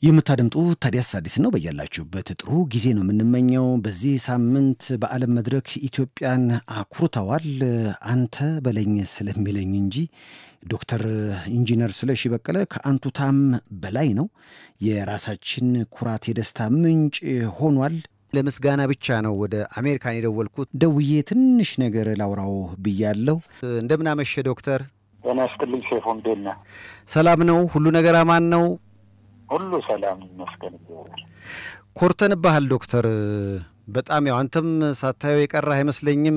የምታደምጡ ታዲያስ አዲስ ነው። በያላችሁበት ጥሩ ጊዜ ነው የምንመኘው። በዚህ ሳምንት በዓለም መድረክ ኢትዮጵያን አኩርተዋል። አንተ በለኝ ስለሚለኝ እንጂ ዶክተር ኢንጂነር ስለሺ በቀለ ከአንቱታም በላይ ነው። የራሳችን ኩራት የደስታ ምንጭ ሆኗል። ለምስጋና ብቻ ነው ወደ አሜሪካን የደወልኩት። ደውዬ ትንሽ ነገር ላውራው ብያለሁ። እንደምናመሸ ዶክተር። ጤና ይስጥልኝ ሴፎ፣ እንዴት ነህ? ሰላም ነው? ሁሉ ነገር አማን ነው? ሁሉ ሰላም ይመስገን። ኮርተንባሃል ዶክተር። በጣም ያው አንተም ሳታየው የቀረህ አይመስለኝም።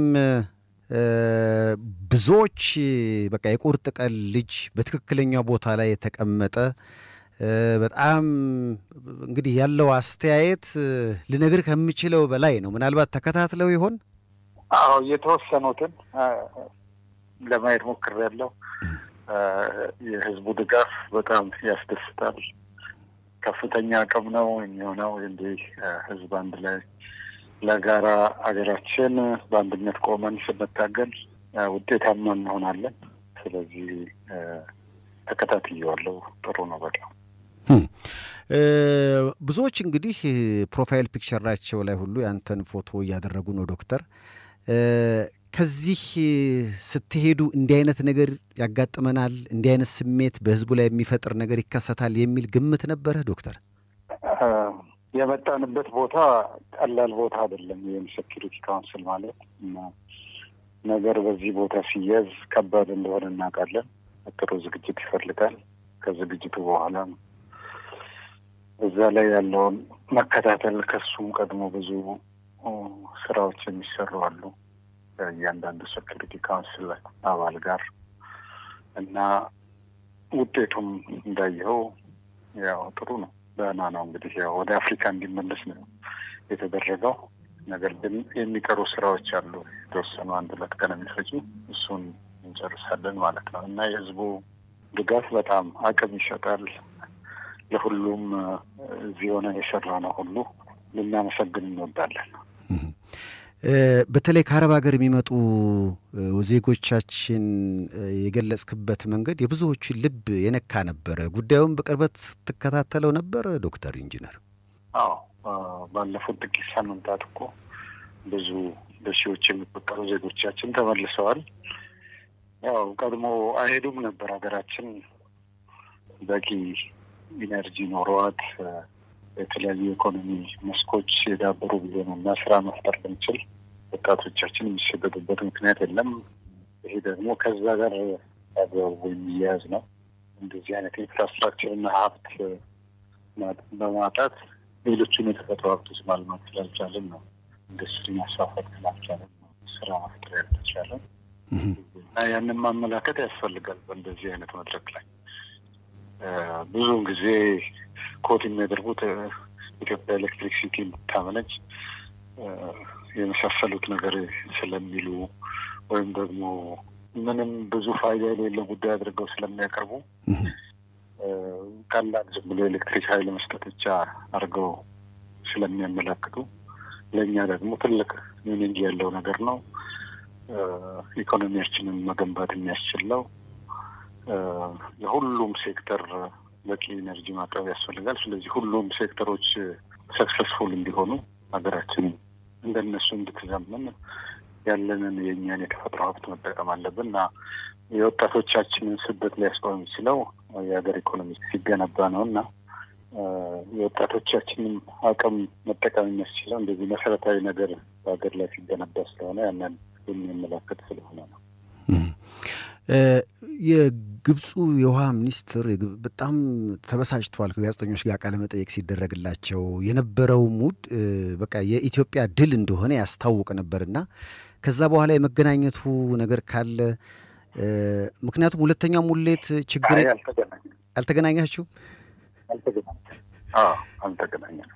ብዙዎች በቃ የቁርጥ ቀን ልጅ በትክክለኛው ቦታ ላይ የተቀመጠ በጣም እንግዲህ ያለው አስተያየት ልነግር ከምችለው በላይ ነው። ምናልባት ተከታትለው ይሆን? አዎ የተወሰኑትን ለማየት ሞክሬያለሁ። የህዝቡ ድጋፍ በጣም ያስደስታል። ከፍተኛ አቅም ነው የሚሆነው። እንዲህ ህዝብ አንድ ላይ ለጋራ ሀገራችን በአንድነት ቆመን ስንታገል ውጤታማ እንሆናለን። ስለዚህ ተከታትየዋለሁ። ጥሩ ነው በጣም ብዙዎች እንግዲህ ፕሮፋይል ፒክቸራቸው ላይ ሁሉ ያንተን ፎቶ እያደረጉ ነው ዶክተር። ከዚህ ስትሄዱ እንዲህ አይነት ነገር ያጋጥመናል፣ እንዲህ አይነት ስሜት በህዝቡ ላይ የሚፈጥር ነገር ይከሰታል የሚል ግምት ነበረ ዶክተር? የመጣንበት ቦታ ቀላል ቦታ አይደለም። ይህም ሴኪሪቲ ካውንስል ማለት ነገር በዚህ ቦታ ሲያዝ ከባድ እንደሆነ እናውቃለን። ጥሩ ዝግጅት ይፈልጋል። ከዝግጅቱ በኋላ እዛ ላይ ያለውን መከታተል ከሱም ቀድሞ ብዙ ስራዎች የሚሰሩ አሉ እያንዳንዱ ሴኪሪቲ ካውንስል አባል ጋር እና ውጤቱም እንዳየኸው ያው ጥሩ ነው፣ ደህና ነው። እንግዲህ ያው ወደ አፍሪካ እንዲመለስ ነው የተደረገው። ነገር ግን የሚቀሩ ስራዎች አሉ፣ የተወሰኑ አንድ ሁለት ቀን የሚፈጁ እሱን እንጨርሳለን ማለት ነው እና የህዝቡ ድጋፍ በጣም አቅም ይሰጣል። ለሁሉም እዚህ ሆነ የሰራ ነው ሁሉ ልናመሰግን እንወዳለን። በተለይ ከአረብ ሀገር የሚመጡ ዜጎቻችን የገለጽክበት መንገድ የብዙዎችን ልብ የነካ ነበረ። ጉዳዩን በቅርበት ስትከታተለው ነበር ዶክተር ኢንጂነር? አዎ፣ ባለፉት ጥቂት ሳምንታት እኮ ብዙ በሺዎች የሚቆጠሩ ዜጎቻችን ተመልሰዋል። ያው ቀድሞ አይሄዱም ነበር። ሀገራችን በቂ ኢነርጂ ኖሯት የተለያዩ የኢኮኖሚ መስኮች የዳበሩ ቢሆኑ እና ስራ መፍጠር ብንችል ወጣቶቻችን የሚሰደዱበት ምክንያት የለም። ይሄ ደግሞ ከዛ ጋር አግባቡ የሚያያዝ ነው። እንደዚህ አይነት ኢንፍራስትራክቸርና ሀብት በማጣት ሌሎቹን የተፈጥሮ ሀብቶች ማልማት ስላልቻለን ነው። ኢንዱስትሪ ማስፋፋት ስላልቻለን ነው። ስራ መፍጠር ያልተቻለን እና ያንን ማመላከት ያስፈልጋል። በእንደዚህ አይነት መድረክ ላይ ብዙውን ጊዜ ኮት የሚያደርጉት ኢትዮጵያ ኤሌክትሪክ ሲቲ እንድታመነጭ የመሳሰሉት ነገር ስለሚሉ ወይም ደግሞ ምንም ብዙ ፋይዳ የሌለው ጉዳይ አድርገው ስለሚያቀርቡ ቀላል ዝም ብሎ ኤሌክትሪክ ኃይል መስጠት ብቻ አድርገው ስለሚያመላክቱ ለእኛ ደግሞ ትልቅ ሚኒንግ ያለው ነገር ነው። ኢኮኖሚያችንን መገንባት የሚያስችል ነው። ለሁሉም ሴክተር በቂ ኢነርጂ ማቅረብ ያስፈልጋል። ስለዚህ ሁሉም ሴክተሮች ሰክሰስፉል እንዲሆኑ ሀገራችን እንደነሱ እንድትዘምን ያለንን የእኛን የተፈጥሮ ሀብት መጠቀም አለብን እና የወጣቶቻችንን ስደት ሊያስቆም የሚችለው የሀገር ኢኮኖሚ ሲገነባ ነው እና የወጣቶቻችንን አቅም መጠቀም የሚያስችለው እንደዚህ መሰረታዊ ነገር በሀገር ላይ ሲገነባ ስለሆነ ያንን የሚያመላክት ስለሆነ ነው። የግብፁ የውሃ ሚኒስትር በጣም ተበሳጭተዋል። ከጋዜጠኞች ጋር ቃለ መጠየቅ ሲደረግላቸው የነበረው ሙድ በቃ የኢትዮጵያ ድል እንደሆነ ያስታውቅ ነበርና ከዛ በኋላ የመገናኘቱ ነገር ካለ ምክንያቱም ሁለተኛው ሙሌት ችግር አልተገናኛችሁ? አልተገናኘንም።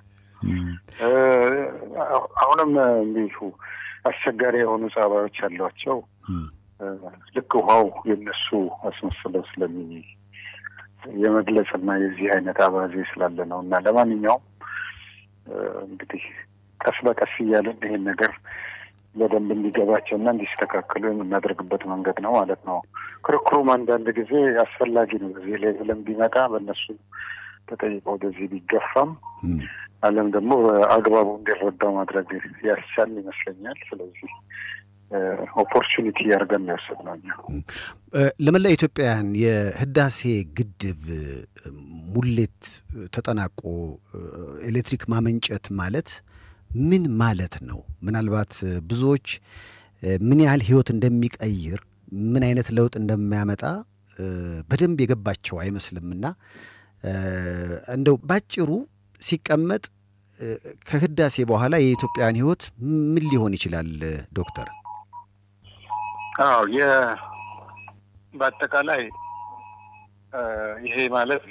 አሁንም እንዲሁ አስቸጋሪ የሆኑ ጸባዮች ያሏቸው ልክ ውሃው የነሱ አስመስለው ስለሚ የመግለጽ እና የዚህ አይነት አባዜ ስላለ ነው እና ለማንኛውም እንግዲህ ቀስ በቀስ እያለን ይሄን ነገር በደንብ እንዲገባቸው እና እንዲስተካከሉ የምናደርግበት መንገድ ነው ማለት ነው። ክርክሩም አንዳንድ ጊዜ አስፈላጊ ነው። በዚህ ላይ ብለን ቢመጣ በእነሱ ተጠይቆ ወደዚህ ቢገፋም ዓለም ደግሞ በአግባቡ እንዲረዳው ማድረግ ያስቻል ይመስለኛል። ስለዚህ ኦፖርቹኒቲ ያድርገን ነው የወሰድነው እኛ። ለመላ ኢትዮጵያውያን የህዳሴ ግድብ ሙሌት ተጠናቆ ኤሌክትሪክ ማመንጨት ማለት ምን ማለት ነው? ምናልባት ብዙዎች ምን ያህል ህይወት እንደሚቀይር ምን አይነት ለውጥ እንደሚያመጣ በደንብ የገባቸው አይመስልምና እንደው ባጭሩ ሲቀመጥ ከህዳሴ በኋላ የኢትዮጵያን ህይወት ምን ሊሆን ይችላል ዶክተር? አዎ የ በአጠቃላይ ይሄ ማለት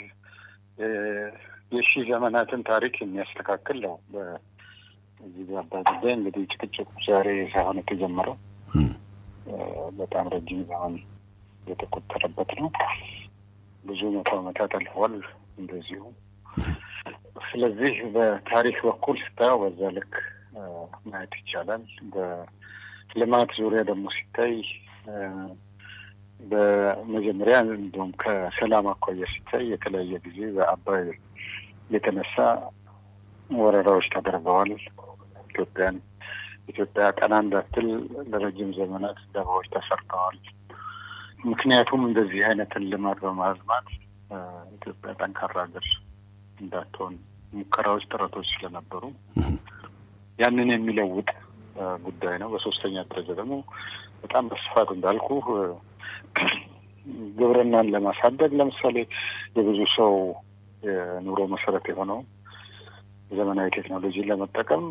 የሺህ ዘመናትን ታሪክ የሚያስተካክል ነው። በዚህ በአባይ ጉዳይ እንግዲህ ጭቅጭቁ ዛሬ ሳይሆን የተጀመረው በጣም ረጅም ዘመን የተቆጠረበት ነው። ብዙ መቶ ዓመታት አልፈዋል እንደዚሁ። ስለዚህ በታሪክ በኩል ስታየው በዛ ልክ ማየት ይቻላል። በልማት ዙሪያ ደግሞ ሲታይ በመጀመሪያ እንዲሁም ከሰላም አኳያ ሲታይ የተለያየ ጊዜ በአባይ የተነሳ ወረራዎች ተደርገዋል። ኢትዮጵያን ኢትዮጵያ ቀና እንዳትል ለረጅም ዘመናት ደባዎች ተሰርተዋል። ምክንያቱም እንደዚህ አይነትን ልማት በማልማት ኢትዮጵያ ጠንካራ ሀገር እንዳትሆን ሙከራዎች፣ ጥረቶች ስለነበሩ ያንን የሚለውጥ ጉዳይ ነው። በሶስተኛ ደረጃ ደግሞ በጣም በስፋት እንዳልኩ ግብርናን ለማሳደግ ለምሳሌ የብዙ ሰው የኑሮ መሰረት የሆነው ዘመናዊ ቴክኖሎጂን ለመጠቀም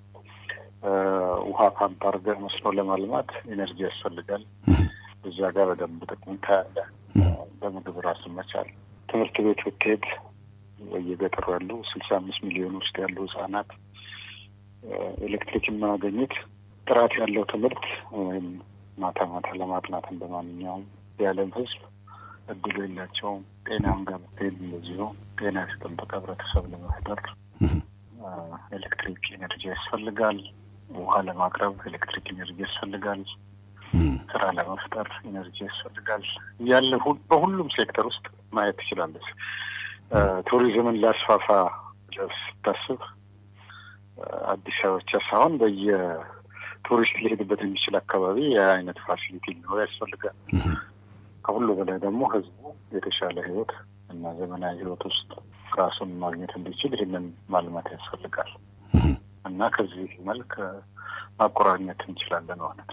ውሃ ፓምፕ አድርገህ መስኖ ለማልማት ኤነርጂ ያስፈልጋል። እዛ ጋር በደንብ ጥቅም ታያለ። በምግብ ራስን መቻል ትምህርት ቤት ብትሄድ በየገጠሩ ያሉ ስልሳ አምስት ሚሊዮን ውስጥ ያሉ ህጻናት ኤሌክትሪክ የማያገኙት ጥራት ያለው ትምህርት ወይም ማታ ማታ ለማጥናት እንደ ማንኛውም የዓለም ህዝብ እድሉ የላቸውም። ጤናም ጋር ብትሄድ እንደዚሁ ጤና የተጠበቀ ህብረተሰብ ለመፍጠር ኤሌክትሪክ ኤነርጂ ያስፈልጋል። ውሃ ለማቅረብ ኤሌክትሪክ ኤነርጂ ያስፈልጋል። ስራ ለመፍጠር ኤነርጂ ያስፈልጋል። ያለ በሁሉም ሴክተር ውስጥ ማየት ትችላለች። ቱሪዝምን ላስፋፋ ስታስብ አዲስ አበባ ብቻ ሳይሆን በየቱሪስት ሊሄድበት የሚችል አካባቢ የአይነት ፋሲሊቲ ሊኖር ያስፈልጋል። ከሁሉ በላይ ደግሞ ህዝቡ የተሻለ ህይወት እና ዘመናዊ ህይወት ውስጥ ራሱን ማግኘት እንዲችል ይህንን ማልማት ያስፈልጋል እና ከዚህ መልክ ማቆራኘት እንችላለን ማለት ነው።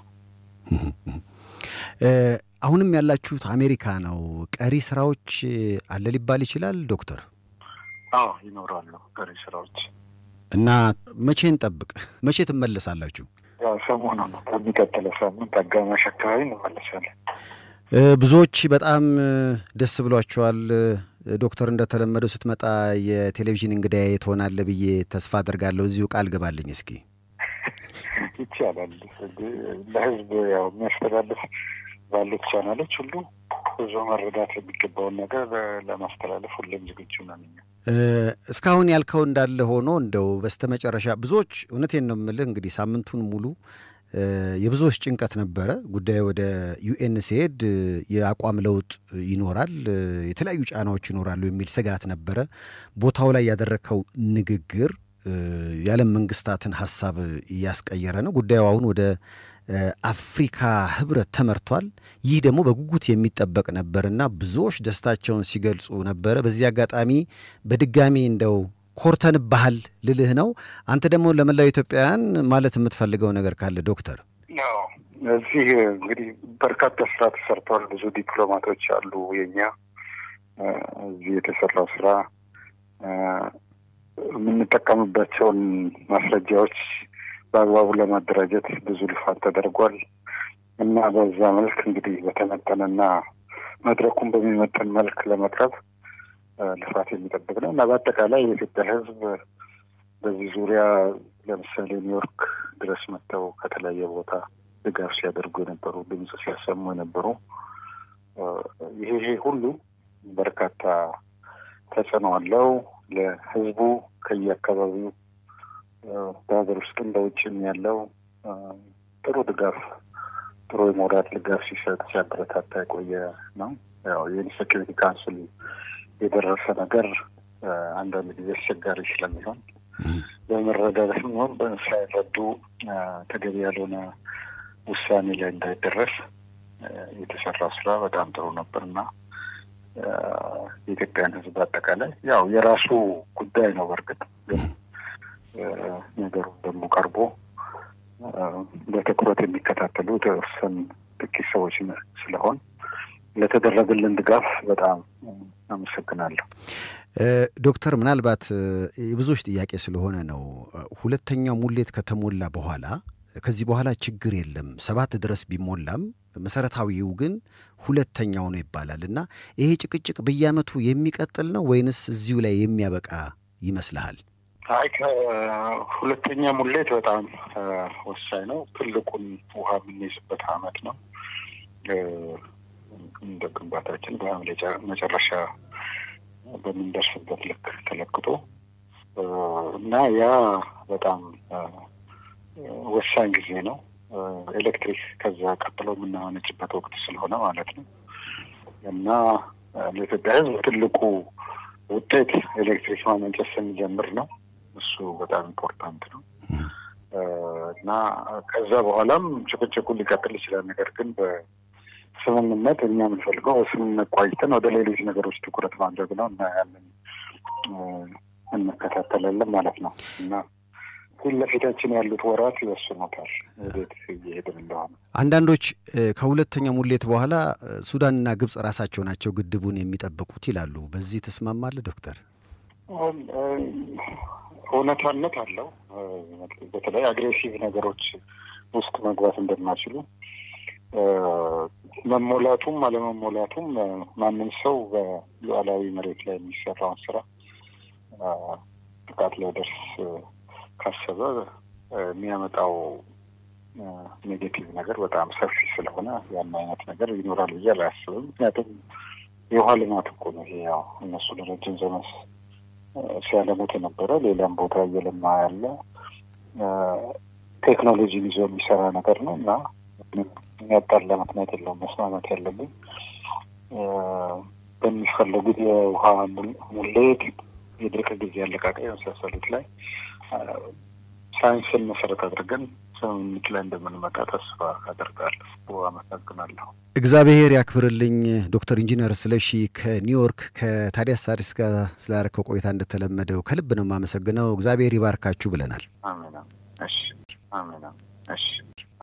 አሁንም ያላችሁት አሜሪካ ነው። ቀሪ ስራዎች አለ ሊባል ይችላል ዶክተር? አዎ ይኖራሉ ቀሪ ስራዎች እና መቼ እንጠብቅ? መቼ ትመለሳላችሁ? ያው ሰሞኑ ነው። በሚቀጥለው ሳምንት አጋማሽ አካባቢ እንመለሳለን። ብዙዎች በጣም ደስ ብሏቸዋል። ዶክተር እንደተለመደው ስትመጣ የቴሌቪዥን እንግዳዬ ትሆናለህ ብዬ ተስፋ አድርጋለሁ። እዚሁ ቃል ገባልኝ እስኪ። ይቻላል። ለህዝብ ያው የሚያስተላልፍ ባሉት ቻናሎች ሁሉ ብዙ መረዳት የሚገባውን ነገር ለማስተላለፍ ሁሌም ዝግጁ ነን። እስካሁን ያልከው እንዳለ ሆኖ እንደው በስተመጨረሻ ብዙዎች እውነቴን ነው የምልህ እንግዲህ ሳምንቱን ሙሉ የብዙዎች ጭንቀት ነበረ። ጉዳዩ ወደ ዩኤን ሲሄድ የአቋም ለውጥ ይኖራል፣ የተለያዩ ጫናዎች ይኖራሉ የሚል ስጋት ነበረ። ቦታው ላይ ያደረግከው ንግግር የዓለም መንግስታትን ሀሳብ እያስቀየረ ነው። ጉዳዩ አሁን ወደ አፍሪካ ህብረት ተመርቷል። ይህ ደግሞ በጉጉት የሚጠበቅ ነበርና ብዙዎች ደስታቸውን ሲገልጹ ነበረ። በዚህ አጋጣሚ በድጋሚ እንደው ኮርተን ባህል ልልህ ነው። አንተ ደግሞ ለመላው ኢትዮጵያውያን ማለት የምትፈልገው ነገር ካለ ዶክተር? ያው እዚህ እንግዲህ በርካታ ስራ ተሰርተዋል። ብዙ ዲፕሎማቶች አሉ። የኛ እዚህ የተሰራው ስራ የምንጠቀምባቸውን ማስረጃዎች በአግባቡ ለማደራጀት ብዙ ልፋት ተደርጓል እና በዛ መልክ እንግዲህ በተመጠነና መድረኩን በሚመጠን መልክ ለመቅረብ ልፋት የሚጠብቅ ነው እና በአጠቃላይ የኢትዮጵያ ሕዝብ በዚህ ዙሪያ ለምሳሌ ኒውዮርክ ድረስ መጥተው ከተለያየ ቦታ ድጋፍ ሲያደርጉ የነበሩ ድምፅ ሲያሰሙ የነበሩ ይሄ ይሄ ሁሉ በርካታ ተጽዕኖ አለው ለሕዝቡ ከየአካባቢው በሀገር ውስጥም በውጭም ያለው ጥሩ ድጋፍ ጥሩ የሞራል ድጋፍ ሲሰጥ ሲያበረታታ የቆየ ነው። ያው የሴኪሪቲ ካውንስል የደረሰ ነገር አንዳንድ ጊዜ አስቸጋሪ ስለሚሆን በመረዳት ሆን ሳይረዱ ተገቢ ያልሆነ ውሳኔ ላይ እንዳይደረስ የተሰራው ስራ በጣም ጥሩ ነበር እና የኢትዮጵያን ሕዝብ አጠቃላይ ያው የራሱ ጉዳይ ነው። በእርግጥ ግን ነገሩ ደግሞ ቀርቦ በትኩረት የሚከታተሉ የተወሰኑ ጥቂት ሰዎች ስለሆን ለተደረገልን ድጋፍ በጣም አመሰግናለሁ። ዶክተር ምናልባት የብዙዎች ጥያቄ ስለሆነ ነው። ሁለተኛው ሙሌት ከተሞላ በኋላ ከዚህ በኋላ ችግር የለም ሰባት ድረስ ቢሞላም መሰረታዊው ግን ሁለተኛው ነው ይባላል እና ይሄ ጭቅጭቅ በየዓመቱ የሚቀጥል ነው ወይንስ እዚሁ ላይ የሚያበቃ ይመስልሃል? አይ ከሁለተኛ ሙሌት በጣም ወሳኝ ነው። ትልቁን ውሃ የምንይዝበት አመት ነው። እንደ ግንባታችን በሐምሌ መጨረሻ በምንደርስበት ልክ ተለክቶ እና ያ በጣም ወሳኝ ጊዜ ነው። ኤሌክትሪክ ከዛ ቀጥሎ የምናመነጭበት ወቅት ስለሆነ ማለት ነው እና ለኢትዮጵያ ሕዝብ ትልቁ ውጤት ኤሌክትሪክ ማመንጨት ስንጀምር ነው። እሱ በጣም ኢምፖርታንት ነው እና ከዛ በኋላም ጭቅጭቁ ሊቀጥል ይችላል። ነገር ግን በስምምነት እኛ የምንፈልገው በስምምነት ቋይተን ወደ ሌሎች ነገሮች ትኩረት ማድረግ ነው እና ያንን እንከታተላለን ማለት ነው እና ፊት ለፊታችን ያሉት ወራት ይወስኑታል ወዴት እየሄድን እንደሆነ። አንዳንዶች ከሁለተኛ ሙሌት በኋላ ሱዳንና ግብፅ ራሳቸው ናቸው ግድቡን የሚጠብቁት ይላሉ። በዚህ ተስማማለህ ዶክተር? እውነታነት አለው። በተለይ አግሬሲቭ ነገሮች ውስጥ መግባት እንደማይችሉ መሞላቱም አለመሞላቱም ማንም ሰው በሉዓላዊ መሬት ላይ የሚሰራውን ስራ ጥቃት ሊያደርስ ካሰበ የሚያመጣው ኔጌቲቭ ነገር በጣም ሰፊ ስለሆነ ያን አይነት ነገር ይኖራል ብዬ አላስብም። ምክንያቱም የውሃ ልማት እኮ ነው ይሄ። ያው እነሱ ለረጅም ዘመን ሲያለሙት የነበረ ሌላም ቦታ እየለማ ያለ ቴክኖሎጂን ይዞ የሚሰራ ነገር ነው እና የሚያጣላ ምክንያት የለውም። መስማማት ያለብን በሚፈለጉት የውሃ ሙሌት፣ የድርቅ ጊዜ አለቃቀቅ የመሳሰሉት ላይ ሳይንስን መሰረት አድርገን ስምምነት ላይ እንደምንመጣ ተስፋ አደርጋለሁ። አመሰግናለሁ። እግዚአብሔር ያክብርልኝ። ዶክተር ኢንጂነር ስለሺ ከኒውዮርክ ከታዲያስ አዲስ ጋር ስላደረከው ቆይታ እንደተለመደው ከልብ ነው የማመሰግነው። እግዚአብሔር ይባርካችሁ ብለናል። አሜን። እሺ፣ አሜን። እሺ